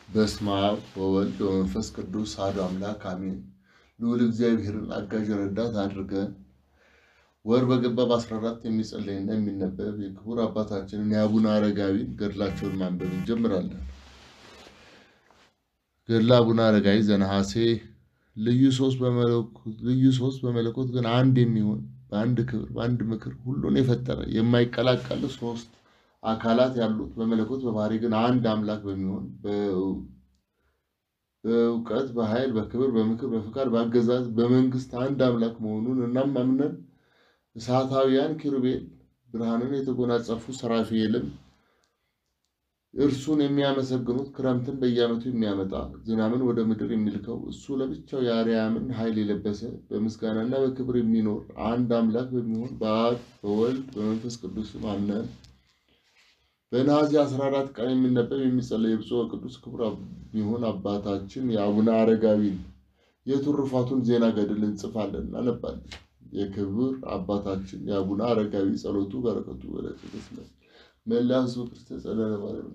በስመ አብ ወወልድ ወመንፈስ ቅዱስ አሐዱ አምላክ አሜን። ልዑል እግዚአብሔርን አጋዥ ረዳት አድርገን ወር በገባ በአስራ አራት የሚጸለይና የሚነበብ የክቡር አባታችንን የአቡነ አረጋዊን ገድላቸውን ማንበብ እንጀምራለን። ገድለ አቡነ አረጋዊ ዘነሐሴ ልዩ ሶስት በመለኮት ልዩ ሶስት በመለኮት ግን አንድ የሚሆን በአንድ ክብር በአንድ ምክር ሁሉን የፈጠረ የማይቀላቀል ሶስት አካላት ያሉት በመለኮት በባህሪ ግን አንድ አምላክ በሚሆን በእውቀት በኃይል በክብር በምክር በፍቃድ በአገዛዝ በመንግስት አንድ አምላክ መሆኑን እናም አምነን እሳታውያን ኪሩቤል ብርሃንን የተጎናጸፉ ሰራፊኤልም እርሱን የሚያመሰግኑት ክረምትን በየዓመቱ የሚያመጣ ዝናብን ወደ ምድር የሚልከው እሱ ለብቻው የአርያምን ኃይል የለበሰ በምስጋናና በክብር የሚኖር አንድ አምላክ በሚሆን በአብ በወልድ በመንፈስ ቅዱስ አምነን በነሐሴ 14 ቀን የሚነበብ የሚጸለይ የብፁዕ ቅዱስ ክቡር የሚሆን አባታችን የአቡነ አረጋዊን የትሩፋቱን ዜና ገድል እንጽፋለን እናነባለን። የክብር አባታችን የአቡነ አረጋዊ ጸሎቱ በረከቱ ወደ መላ ሕዝበ ክርስቲያን ጸለለ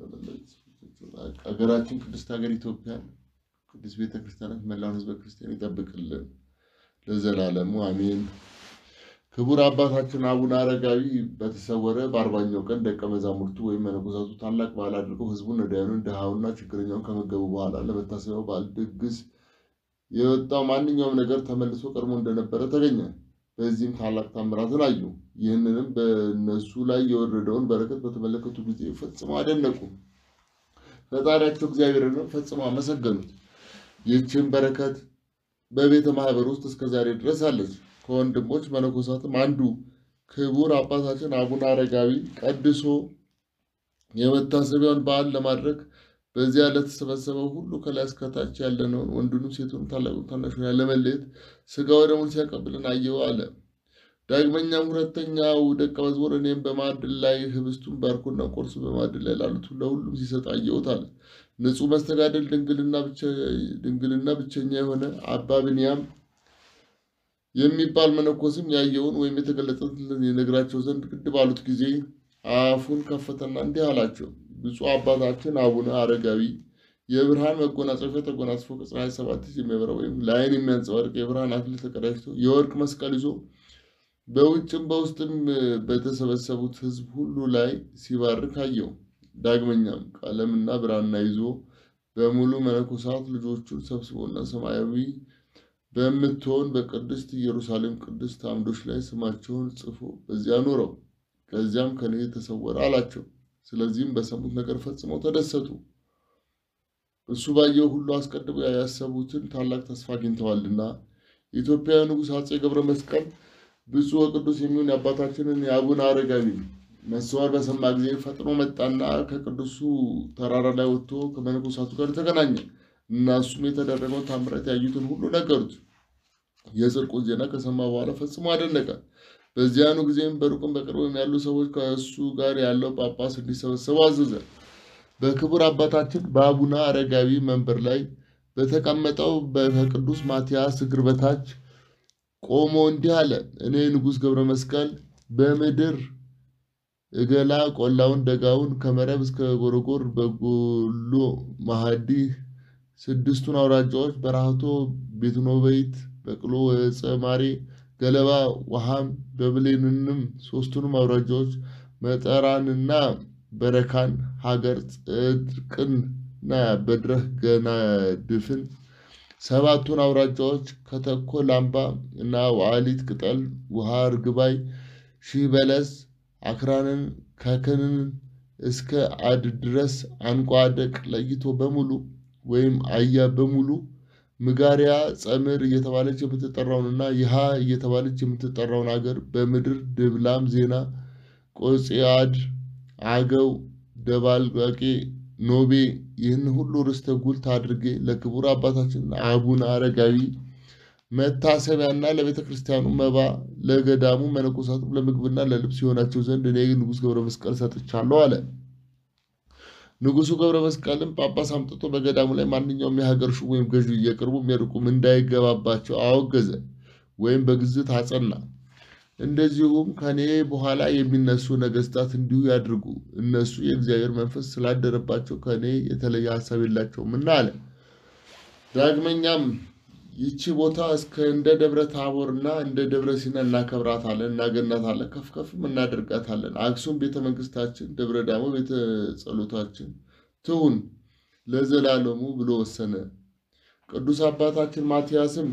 ሀገራችን ቅድስት ሀገር ኢትዮጵያን ቅድስት ቤተ ክርስቲያናት መላውን ሕዝበ ክርስቲያን ይጠብቅልን ለዘላለሙ አሜን። ክቡር አባታችን አቡነ አረጋዊ በተሰወረ በአርባኛው ቀን ደቀ መዛሙርቱ ወይም መነኮሳቱ ታላቅ በዓል አድርገው ሕዝቡን ነዳያኑን ድሃውና ችግረኛውን ከመገቡ በኋላ ለመታሰቢያው በዓል ድግስ የወጣው ማንኛውም ነገር ተመልሶ ቀድሞ እንደነበረ ተገኘ። በዚህም ታላቅ ታምራትን አዩ። ይህንንም በእነሱ ላይ የወረደውን በረከት በተመለከቱ ጊዜ ፈጽመው አደነቁ። ፈጣሪያቸው እግዚአብሔርንም ፈጽመው አመሰገኑት። ይህችን በረከት በቤተ ማህበር ውስጥ እስከ ዛሬ ድረስ አለች። ከወንድሞች መነኮሳትም አንዱ ክቡር አባታችን አቡነ አረጋዊ ቀድሶ የመታሰቢያውን በዓል ለማድረግ በዚያ ለተሰበሰበው ሁሉ ከላይ እስከታች ያለነውን ወንዱንም ሴቱንም ታላቁን ታናሹን ያለመለየት ሥጋ ወደሙን ሲያቀብልን አየው አለ። ዳግመኛም ሁለተኛው ደቀ መዝሙር እኔም በማዕድ ላይ ህብስቱን ባርኮና ቆርሱ በማዕድ ላይ ላሉት ለሁሉም ሲሰጥ አየሁት አለ። ንጹሕ መስተጋደል ድንግልና ብቸኛ የሆነ አባ ብንያም የሚባል መነኮስም ያየውን ወይም የተገለጸልን የነግራቸው ዘንድ ግድ ባሉት ጊዜ አፉን ከፈተና እንዲህ አላቸው። ብፁዕ አባታችን አቡነ አረጋዊ የብርሃን መጎናጸፊያ ተጎናጽፎ ከፀሐይ ሰባት እጅ የሚያበራ ወይም ለዓይን የሚያንጸባርቅ የብርሃን አክሊል ተቀዳጅቶ የወርቅ መስቀል ይዞ በውጭም በውስጥም በተሰበሰቡት ሕዝብ ሁሉ ላይ ሲባርክ አየው። ዳግመኛም ቀለምና ብራና ይዞ በሙሉ መነኮሳት ልጆቹን ሰብስቦና ሰማያዊ በምትሆን በቅድስት ኢየሩሳሌም ቅድስት አምዶች ላይ ስማቸውን ጽፎ በዚያ ኖረው። ከዚያም ከኔ ተሰወረ አላቸው። ስለዚህም በሰሙት ነገር ፈጽመው ተደሰቱ። እሱ ባየው ሁሉ አስቀድሞ ያሰቡትን ታላቅ ተስፋ አግኝተዋልና። የኢትዮጵያ ንጉሥ አፄ ገብረ መስቀል ብፁዕ ወቅዱስ የሚሆን የአባታችንን የአቡነ አረጋዊ መሰወር በሰማ ጊዜ ፈጥኖ መጣና ከቅዱሱ ተራራ ላይ ወጥቶ ከመነኮሳቱ ጋር ተገናኘ እና እሱም የተደረገውን ታምራት ያዩትን ሁሉ ነገሩት። የጽድቁን ዜና ከሰማ በኋላ ፈጽሞ አደነቀ። በዚያኑ ጊዜም በሩቅም በቅርብም ያሉ ሰዎች ከእሱ ጋር ያለው ጳጳስ እንዲሰበሰቡ አዘዘ። በክቡር አባታችን በአቡነ አረጋዊ መንበር ላይ በተቀመጠው ከቅዱስ ማትያስ እግር በታች ቆሞ እንዲህ አለ። እኔ ንጉሥ ገብረ መስቀል በምድር እገላ ቆላውን ደጋውን ከመረብ እስከ ጎረጎር በጎሎ ማሃዲ ስድስቱን አውራጃዎች በራህቶ ቤትኖበይት በቅሎ ወፀማሬ ገለባ ውሃም በብሌንንም ሶስቱንም አውራጃዎች መጠራንና በረካን ሀገር ጽድቅንና በድረህ ገናድፍን ሰባቱን አውራጃዎች ከተኮ ላምባ እና ዋሊት ቅጠል ውሃ እርግባይ ሺህ በለስ አክራንን ከክንን እስከ አድ ድረስ አንቋደቅ ለይቶ በሙሉ ወይም አያ በሙሉ ምጋሪያ ጸምር እየተባለች የምትጠራውንና ይሃ እየተባለች የምትጠራውን አገር በምድር ድብላም ዜና ቆጽአድ አገው ደባልቄ ኖቤ ይህን ሁሉ ርስተ ጉልት አድርጌ ለክቡር አባታችን አቡነ አረጋዊ መታሰቢያና ለቤተ ክርስቲያኑ መባ ለገዳሙ መነኮሳቱም ለምግብና ለልብስ የሆናቸው ዘንድ እኔ ንጉሥ ገብረ መስቀል ሰጥቻለሁ አለ። ንጉሡ ገብረ መስቀልም ጳጳስ አምጥቶ በገዳሙ ላይ ማንኛውም የሀገር ሹም ወይም ገዢ የቅርቡም የሩቁም እንዳይገባባቸው አወገዘ ወይም በግዝት አጸና። እንደዚሁም ከኔ በኋላ የሚነሱ ነገስታት እንዲሁ ያድርጉ። እነሱ የእግዚአብሔር መንፈስ ስላደረባቸው ከኔ የተለየ ሀሳብ የላቸውምና አለ። ዳግመኛም ይቺ ቦታ እስከ እንደ ደብረ ታቦርና እንደ ደብረ ሲና እናከብራታለን፣ እናገናታለን፣ ከፍ ከፍም እናደርጋታለን። አክሱም ቤተ መንግስታችን፣ ደብረ ዳሞ ቤተ ጸሎታችን ትሁን ለዘላለሙ ብሎ ወሰነ። ቅዱስ አባታችን ማትያስም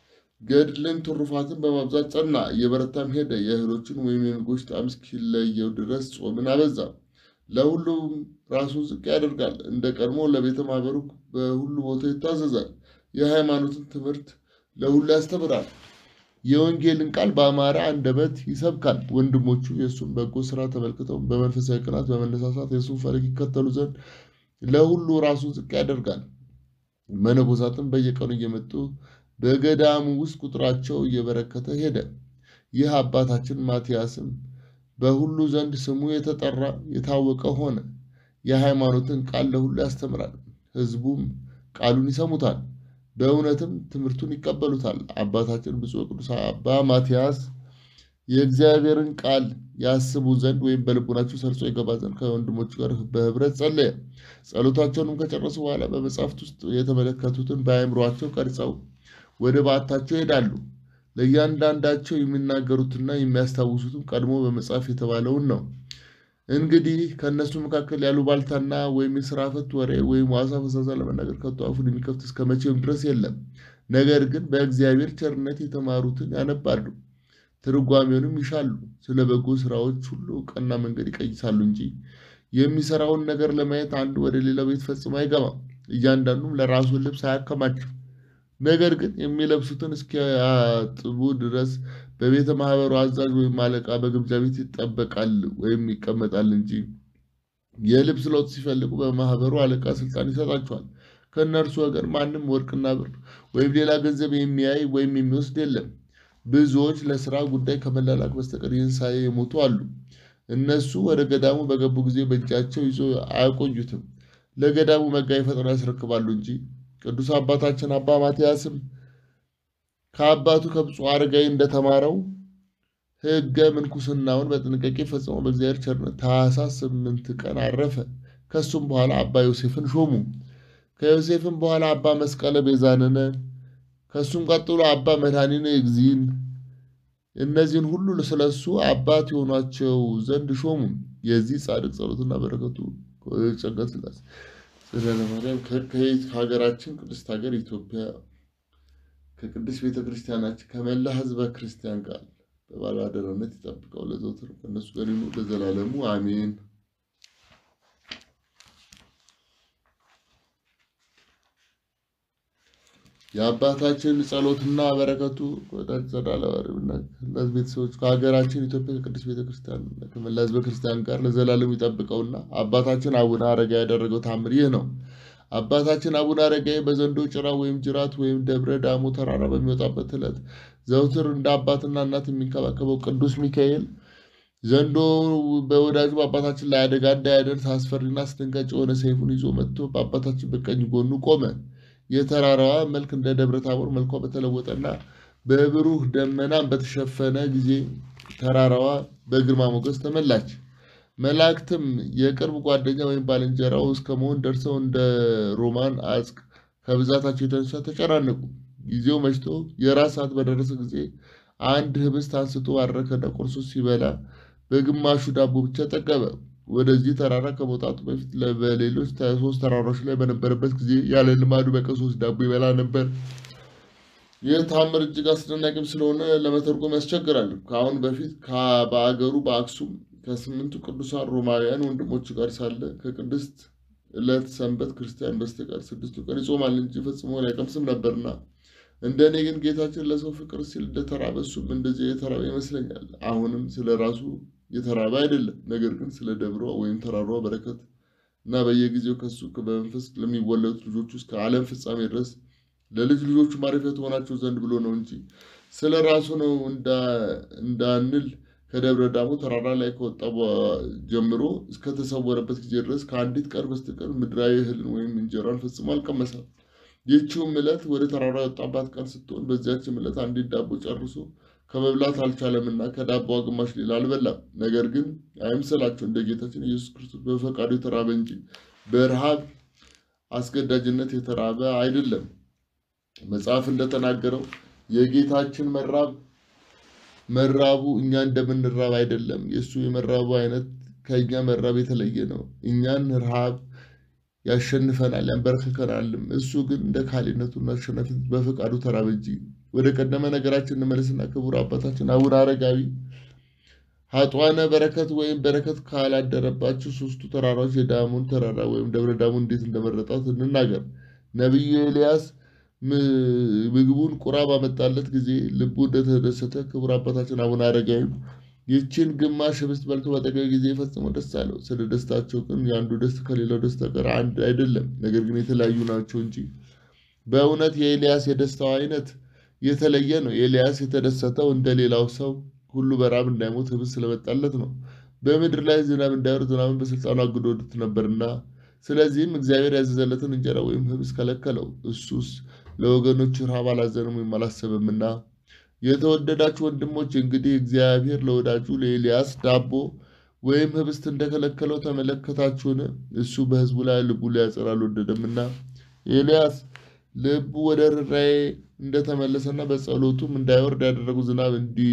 ገድልን ትሩፋትን በማብዛት ጸና፣ እየበረታም ሄደ። የእህሎችን ወይም የምግቦች ጣዕም እስኪለየው ድረስ ጾምን አበዛ። ለሁሉም ራሱን ዝቅ ያደርጋል። እንደ ቀድሞ ለቤተ ማህበሩ በሁሉ ቦታ ይታዘዛል። የሃይማኖትን ትምህርት ለሁሉ ያስተምራል። የወንጌልን ቃል በአማረ አንደበት ይሰብካል። ወንድሞቹ የእሱን በጎ ስራ ተመልክተው በመንፈሳዊ ቅናት በመነሳሳት የእሱን ፈለግ ይከተሉ ዘንድ ለሁሉ ራሱን ዝቅ ያደርጋል። መነኮሳትም በየቀኑ እየመጡ በገዳሙ ውስጥ ቁጥራቸው እየበረከተ ሄደ። ይህ አባታችን ማትያስም በሁሉ ዘንድ ስሙ የተጠራ የታወቀ ሆነ። የሃይማኖትን ቃል ለሁሉ ያስተምራል። ሕዝቡም ቃሉን ይሰሙታል፣ በእውነትም ትምህርቱን ይቀበሉታል። አባታችን ብፁዕ ቅዱስ አባ ማትያስ የእግዚአብሔርን ቃል ያስቡ ዘንድ ወይም በልቡናቸው ሰርጾ ይገባ ዘንድ ከወንድሞቹ ጋር በህብረት ጸለየ። ጸሎታቸውንም ከጨረሱ በኋላ በመጽሐፍት ውስጥ የተመለከቱትን በአእምሯቸው ቀርጸው ወደ በዓታቸው ይሄዳሉ። ለእያንዳንዳቸው የሚናገሩትና የሚያስታውሱትም ቀድሞ በመጽሐፍ የተባለውን ነው። እንግዲህ ከእነሱ መካከል ያሉ ባልታና ወይም የስራ ፈት ወሬ ወይም ዋሳ ፈሳሳ ለመናገር ከቶ አፉን የሚከፍት እስከ መቼም ድረስ የለም። ነገር ግን በእግዚአብሔር ቸርነት የተማሩትን ያነባሉ፣ ትርጓሜውንም ይሻሉ። ስለ በጎ ስራዎች ሁሉ ቀና መንገድ ይቀይሳሉ እንጂ የሚሰራውን ነገር ለማየት አንዱ ወደ ሌላው ቤት ፈጽሞ አይገባም። እያንዳንዱም ለራሱ ልብስ አያከማችም። ነገር ግን የሚለብሱትን እስኪያጥቡ ድረስ በቤተ ማህበሩ አዛዥ ወይም አለቃ በግምጃ ቤት ይጠበቃል ወይም ይቀመጣል እንጂ የልብስ ለውጥ ሲፈልጉ በማህበሩ አለቃ ስልጣን ይሰጣቸዋል። ከእነርሱ ወገን ማንም ወርቅና ብር ወይም ሌላ ገንዘብ የሚያይ ወይም የሚወስድ የለም። ብዙዎች ለስራ ጉዳይ ከመላላክ በስተቀር ይህን ሳይ የሞቱ አሉ። እነሱ ወደ ገዳሙ በገቡ ጊዜ በእጃቸው ይዞ አያቆዩትም። ለገዳሙ መጋቢ ፈጥነው ያስረክባሉ እንጂ ቅዱስ አባታችን አባ ማትያስም ከአባቱ ከብፁዕ አረጋዊ እንደተማረው ሕገ ምንኩስናውን በጥንቃቄ ፈጽሞ በእግዚአብሔር ቸርነት ታኅሳስ ስምንት ቀን አረፈ። ከሱም በኋላ አባ ዮሴፍን ሾሙ። ከዮሴፍም በኋላ አባ መስቀለ ቤዛንነ፣ ከሱም ቀጥሎ አባ መድኃኒነ እግዚእን። እነዚህን ሁሉ ስለሱ አባት የሆኗቸው ዘንድ ሾሙ። የዚህ ጻድቅ ጸሎትና በረከቱ ጸጋት ስላሴ ጽላለ ማርያም ከየት ከሀገራችን ቅድስት ሀገር ኢትዮጵያ ከቅድስት ቤተ ክርስቲያናችን ከመላ ሕዝበ ክርስቲያን ጋር በባለአደራነት ይጠብቀው ለዘውትር ከእነሱ ጋር ይኑር ለዘላለሙ አሜን። የአባታችን ጸሎትና በረከቱ ወዳጅ ጸዳለዋሪና እነዚህ ቤተሰቦች ከሀገራችን ኢትዮጵያ ከቅድስት ቤተክርስቲያን ከመላ ሕዝበ ክርስቲያን ጋር ለዘላለሙ ይጠብቀውና አባታችን አቡነ አረጋዊ ያደረገው ታምር ይህ ነው። አባታችን አቡነ አረጋዊ በዘንዶ ጭራ ወይም ጅራት ወይም ደብረ ዳሞ ተራራ በሚወጣበት ዕለት ዘውትር እንደ አባትና እናት የሚንከባከበው ቅዱስ ሚካኤል ዘንዶ በወዳጁ በአባታችን ላይ አደጋ እንዳያደርስ አስፈሪና አስደንጋጭ የሆነ ሰይፉን ይዞ መጥቶ በአባታችን በቀኝ ጎኑ ቆመ። የተራራዋ መልክ እንደ ደብረ ታቦር መልኳ በተለወጠና በብሩህ ደመናም በተሸፈነ ጊዜ ተራራዋ በግርማ ሞገስ ተመላች። መላእክትም የቅርብ ጓደኛ ወይም ባልንጀራው እስከ መሆን ደርሰው እንደ ሮማን አጽቅ ከብዛታቸው የተነሳ ተጨናነቁ። ጊዜው መሽቶ የራት ሰዓት በደረሰ ጊዜ አንድ ህብስት አንስቶ ባረከና ቆርሶ ሲበላ በግማሹ ዳቦ ብቻ ጠገበ። ወደዚህ ተራራ ከመውጣቱ በፊት በሌሎች ሶስት ተራራዎች ላይ በነበረበት ጊዜ ያለ ልማዱ በቀን ሶስት ዳቦ ይበላ ነበር። ይህ ታምር እጅግ አስደናቂም ስለሆነ ለመተርጎም ያስቸግራል። ከአሁን በፊት በአገሩ በአክሱም ከስምንቱ ቅዱሳን ሮማውያን ወንድሞቹ ጋር ሳለ ከቅድስት ዕለት ሰንበት ክርስቲያን በስተቀር ስድስቱ ቀን ይጾማል እንጂ ፈጽሞ አይቀምስም ነበርና እንደ እኔ ግን ጌታችን ለሰው ፍቅር ሲል እንደተራበ እሱም እንደዚህ የተራበ ይመስለኛል። አሁንም ስለ ራሱ የተራበ አይደለም፣ ነገር ግን ስለ ደብሯ ወይም ተራሯ በረከት እና በየጊዜው ከሱ በመንፈስ ለሚወለዱት ልጆቹ እስከ ዓለም ፍጻሜ ድረስ ለልጅ ልጆቹ ማረፊያ ትሆናቸው ዘንድ ብሎ ነው እንጂ ስለ ራሱ ነው እንዳንል ከደብረ ዳሞ ተራራ ላይ ከወጣ ጀምሮ እስከተሰወረበት ጊዜ ድረስ ከአንዲት ቀን በስተቀር ምድራዊ እህልን ወይም እንጀራን ፈጽሞ አልቀመሰም። ይህችውም ዕለት ወደ ተራራ የወጣባት ቀን ስትሆን በዚያችም ዕለት አንዲት ዳቦ ጨርሶ ከመብላት አልቻለምና ከዳቧ ግማሽ ሌላ አልበላም። ነገር ግን አይምሰላችሁ እንደ ጌታችን ኢየሱስ ክርስቶስ በፈቃዱ የተራበ እንጂ በረሃብ አስገዳጅነት የተራበ አይደለም። መጽሐፍ እንደተናገረው የጌታችን መራብ መራቡ እኛ እንደምንራብ አይደለም። የእሱ የመራቡ አይነት ከእኛ መራብ የተለየ ነው። እኛን ረሃብ ያሸንፈናል፣ ያንበረክከናልም። እሱ ግን እንደ ካህሊነቱና አሸናፊነቱ በፈቃዱ ተራበ እንጂ። ወደ ቀደመ ነገራችን እንመለስና ክቡር አባታችን አቡነ አረጋዊ ሀጧነ በረከት ወይም በረከት ካላደረባቸው ሶስቱ ተራራዎች የዳሞን ተራራ ወይም ደብረ ዳሞን እንዴት እንደመረጣት እንናገር። ነቢዩ ኤልያስ ምግቡን ቁራ ባመጣለት ጊዜ ልቡ እንደተደሰተ ክቡር አባታችን አቡነ አረጋዊ ይህችን ግማሽ ህብስት በልቶ በጠገበ ጊዜ ፈጽሞ ደስ አለው። ስለ ደስታቸው ግን የአንዱ ደስታ ከሌላው ደስታ ጋር አንድ አይደለም፣ ነገር ግን የተለያዩ ናቸው እንጂ። በእውነት የኤልያስ የደስታው አይነት የተለየ ነው። ኤልያስ የተደሰተው እንደ ሌላው ሰው ሁሉ በራብ እንዳይሞት ህብስት ስለመጣለት ነው። በምድር ላይ ዝናብ እንዳይወርድ ዝናብን በስልጣኑ አግዶት ነበርና፣ ስለዚህም እግዚአብሔር ያዘዘለትን እንጀራ ወይም ህብስት ከለከለው። እሱስ ለወገኖቹ ረሃብ አላዘንም ወይም አላሰበምና። የተወደዳችሁ ወንድሞች እንግዲህ እግዚአብሔር ለወዳጁ ለኤልያስ ዳቦ ወይም ህብስት እንደከለከለው ተመለከታችሁን? እሱ በህዝቡ ላይ ልቡ ሊያጸር አልወደደምና ኤልያስ ልቡ ወደ ርኅራኄ እንደተመለሰና በጸሎቱም እንዳይወርድ ያደረጉ ዝናብ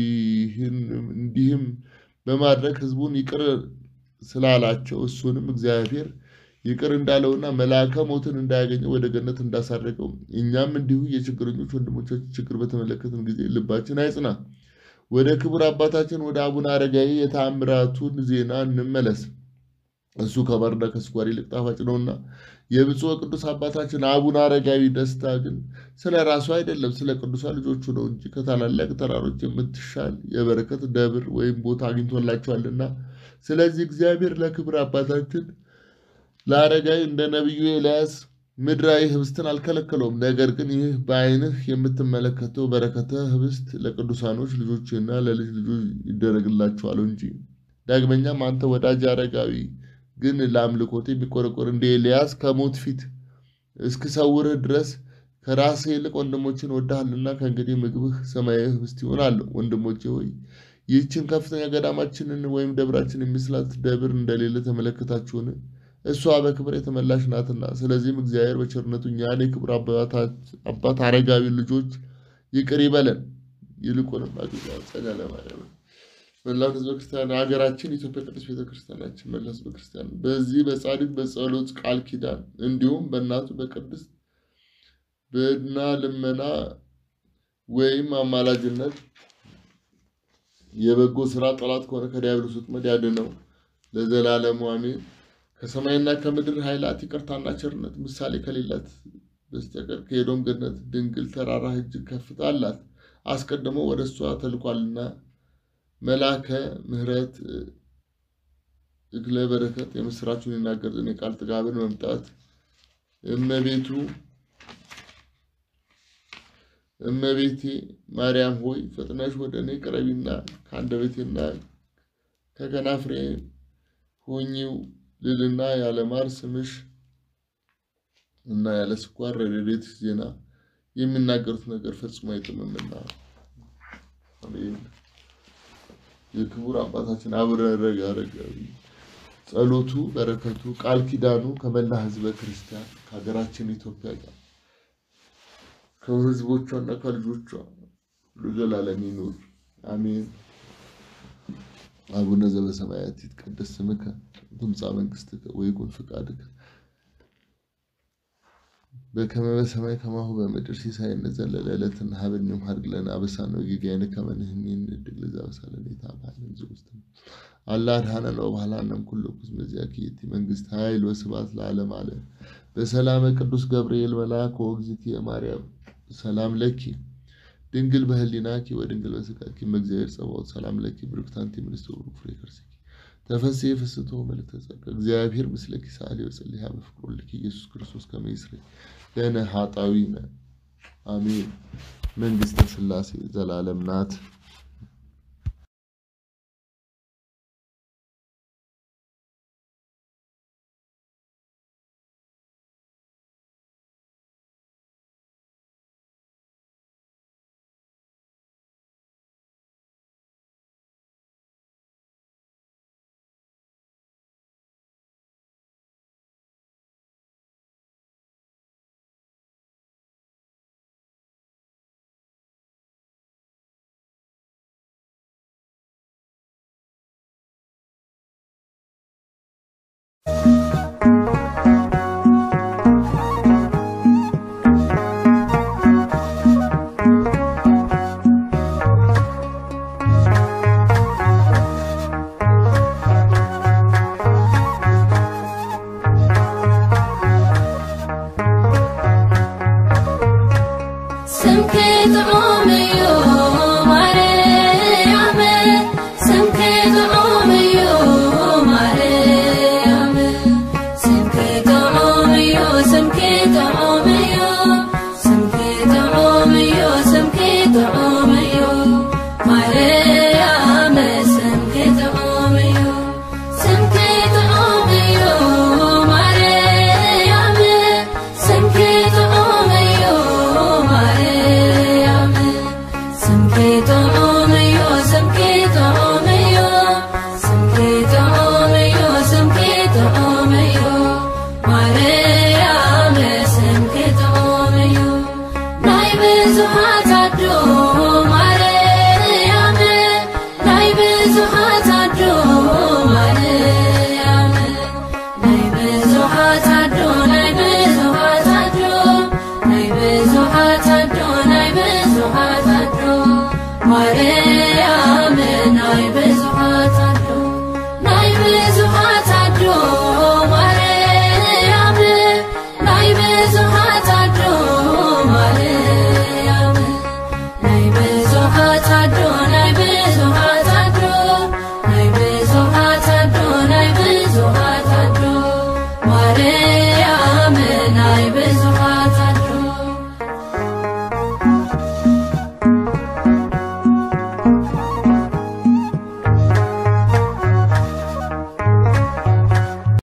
እንዲህም በማድረግ ህዝቡን ይቅር ስላላቸው እሱንም እግዚአብሔር ይቅር እንዳለውና መልአከ ሞትን እንዳያገኘው ወደ ገነት እንዳሳረገው እኛም እንዲሁ የችግረኞች ወንድሞቻችን ችግር በተመለከትን ጊዜ ልባችን አይጽና። ወደ ክቡር አባታችን ወደ አቡነ አረጋዊ የተአምራቱን ዜና እንመለስ። እሱ ከማርና ከስኳር ይልቅ ጣፋጭ ነውና። የብፁዕ ቅዱስ አባታችን አቡነ አረጋዊ ደስታ ግን ስለ ራሱ አይደለም፣ ስለ ቅዱሳን ልጆቹ ነው እንጂ ከታላላቅ ተራሮች የምትሻል የበረከት ደብር ወይም ቦታ አግኝቶላቸዋልና። ስለዚህ እግዚአብሔር ለክብር አባታችን ለአረጋዊ እንደ ነቢዩ ኤልያስ ምድራዊ ህብስትን አልከለከለውም። ነገር ግን ይህ በዓይንህ የምትመለከተው በረከተ ህብስት ለቅዱሳኖች ልጆችና ለልጅ ልጆች ይደረግላቸዋል እንጂ። ዳግመኛም አንተ ወዳጅ አረጋዊ ግን ለአምልኮት የሚቆረቆር እንደ ኤልያስ ከሞት ፊት እስክሰውርህ ድረስ ከራስህ ይልቅ ወንድሞችን ወድሃልና ከእንግዲህ ምግብህ ሰማያዊ ህብስት ይሆናል። ወንድሞቼ ሆይ ይህችን ከፍተኛ ገዳማችንን ወይም ደብራችን የሚስላት ደብር እንደሌለ ተመለከታችሁን? እሷ በክብር የተመላሽ ናትና። ስለዚህም እግዚአብሔር በቸርነቱ እኛን የክብር አባት አረጋዊ ልጆች ይቅር ይበለን። ይልቁንም ጸጋ ለማርያም መላው ህዝበ ክርስቲያን ሀገራችን ኢትዮጵያ ቅዱስ ቤተክርስቲያናችን መላ ህዝበ ክርስቲያን በዚህ በጻድቅ በጸሎት ቃል ኪዳን እንዲሁም በእናቱ በቅድስት በና ልመና ወይም አማላጅነት የበጎ ስራ ጠላት ከሆነ ከዲያብሎስ ወጥመድ ያድነው ለዘላለሙ አሜን። ከሰማይና ከምድር ኃይላት ይቅርታና ቸርነት ምሳሌ ከሌላት በስተቀር ከኤዶም ገነት ድንግል ተራራ እጅግ ከፍታ አላት። አስቀድሞ ወደ እሷ ተልኳልና መልአከ ምሕረት እግለ በረከት የምስራቹን ይናገር ዘንድ የቃል ጥጋብን መምጣት እመቤቱ እመቤቴ ማርያም ሆይ ፈጥነሽ ወደ እኔ ቅረቢና ከአንደበቴና ከከናፍሬ ሁኚው ልልና ያለ ማር ስምሽ እና ያለ ስኳር ረድኤት ዜና የሚናገሩት ነገር ፈጽሞ አይጥምምና። አሜን። የክቡር አባታችን አቡነ አረጋዊ ጸሎቱ፣ በረከቱ፣ ቃል ኪዳኑ ከመላ ሕዝበ ክርስቲያን ከሀገራችን ኢትዮጵያ ጋር ከሕዝቦቿና ከልጆቿ ለዘላለም ይኑር አሜን። አቡነ ዘበሰማያት ይትቀደስ ስምከ ትምጻእ መንግሥትከ ወይኩን ፈቃድከ በከመ በሰማይ ከማሁ በምድር ሲሳየነ ዘለለ ዕለትነ ሀበነ ዮም ሀድግ ለነ አበሳነ ወጌጋየነ ከመ ንሕነኒ ንኅድግ ለዘአበሳለነ ኢታብአነ ዘውስተ አላ አድኃነነ ወባልሐነ እምኩሉ እኩይ መዚአከ ይእቲ መንግሥት ኃይል ወስብሐት ለዓለመ ዓለም በሰላመ ቅዱስ ገብርኤል መልአክ ወእግዝእትየ ማርያም ሰላም ለኪ ድንግል በህሊናኪ ወድንግል በሥጋኪ እምእግዚአብሔር ጸባኦት ሰላም ለኪ ብርክት አንቲ እምንእስተ ወብሩክ ፍሬ ከርሥኪ ተፈሥሒ ፍስሕቶ መልዕልተ ጸጋ እግዚአብሔር ምስለኪ ሳሊ ወጸልይ በፍቅሩ ልኪ ኢየሱስ ክርስቶስ ከመ ይስረይ ለነ ኃጣውኢነ አሜን። መንግሥተ ሥላሴ ዘላለም ናት። ክትዖ